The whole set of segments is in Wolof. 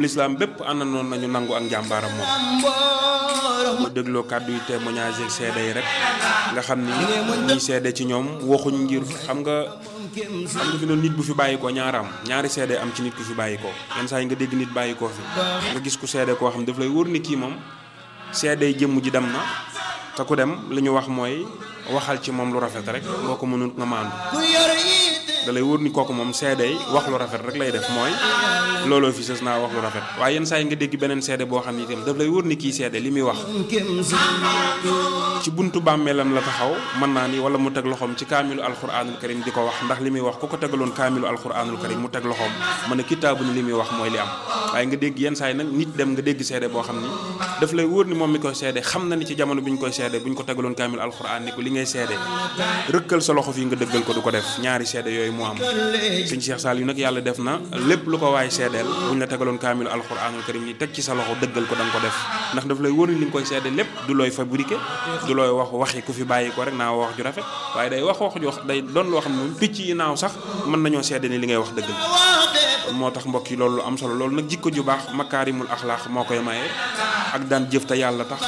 lislaam bépp àndanoon nañu nangu ak njàmbaaram moom bu dégloo kàddu yi témoignage ak seede yi rek nga xam ni ñiy seede ci ñoom waxuñ ngir xam nga xam nga fi noonu nit bu fi bàyyi ko ñaaraam ñaari seede am ci nit ku fi bàyyi ko yenn saa yi nga dégg nit bàyyi koo fi nga gis ku seede koo xam daf lay wóor ni kii moom seede jëmm ji dem na te ku dem li ñu wax mooy waxal ci moom lu rafet rek boo ko mënut nga maandu da lay wóor ni kooku moom seede yi wax lu rafet rek lay def mooy looloo fi sës naa wax lu rafet waaye yenn saa yi nga dégg beneen seede boo xam ni itam daf lay wóor ni kii seede li muy wax ci buntu bàmmeelam la taxaw mën naa ni wala mu teg loxoom ci kaamilu alquranul karim di ko wax ndax li muy wax ku ko tegaloon kaamilu alquranul karim mu teg loxoom mën a kitaabu ni li muy wax mooy li am waaye nga dégg yenn saa yi nag nit dem nga dégg seede boo xam ni daf lay wóor ni moom mi koy seede xam na ni ci jamono bi ñu koy seede bu ñu ko tegaloon kaamilu alquran ni ko li ngay seede rëkkal sa loxo fii nga dëggal ko du ko def ñaari seede yooyu moo am sëñ Cheikh Sall yu nag yàlla def na lépp lu ko waay seedeel bu ñu la tegaloon kaamilu alquranul karim ni teg ci sa loxo dëggal ko da nga ko def ndax daf lay wóor ni li nga koy seede lépp du looy fabriqué du looy wax waxi ku fi bàyyi ko rek naa wax ju rafet waaye day wax wax ju wax day doon loo xam ne picc yi naaw sax mën nañoo seede ni li ngay wax dëgg la moo tax mbokk yi loolu lu am solo loolu nag jikko ju baax makaarimul axlaax moo koy maye ak daan jëf te yàlla tax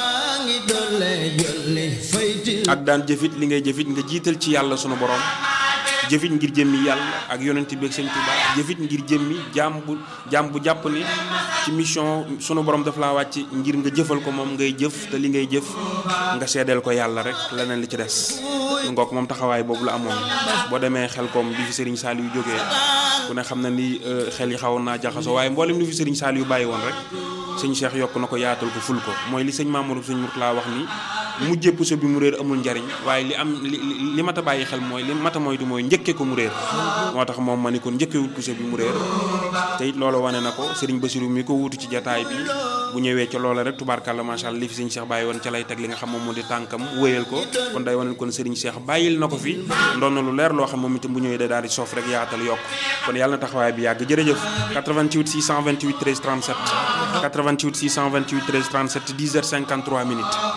ak daan jëfit li ngay jëfit nga jiital ci yàlla sunu borom jëfit ngir jëmmi yàlla ak yonent bi ak sëñ Tuubaa jëfit ngir jëmmi jaam bu jaam bu jàpp ni ci mission sunu borom daf laa wàcc ngir nga jëfal ko moom ngay jëf te li ngay jëf nga seedeel ko yàlla rek leneen li ci des ngook moom taxawaay boobu la amoon boo demee xel koom bi fi sëriñ Saliou yu jógee ku ne xam na ni xel yi xawoon naa jaxasoo waaye mboolem li fi sëriñ Saliou yu bàyyi woon rek sëñ Cheikh yokk na ko yaatal ko ful ko mooy li sëñ Mamadou sëñ Mourtala wax ni mujjee puso bi mu réer amul njariñ waaye li am li li mat a bàyyi xel mooy li mat a moytu mooy njëkke ko mu réer moo tax moom ma ni kon njëkkewul puso bi mu réer te it loolu wane na ko sëriñ Bassirou mi ko wuutu ci jataay bi bu ñëwee ca loola rek tubaarkàlla macha allah li fi sëñ Cheikh bàyyi woon ca lay teg li nga xam moom moo di tànkam wéyal ko kon day wane kon sëriñ Cheikh bàyyil na ko fi ndoon na lu leer loo xam moom itam bu ñëwee day daal di soof rek yaatal yokk kon yàlla na taxawaay bi yàgg jërëjëf 88 628 13 37 88 628 13 37 10 heures 53 minutes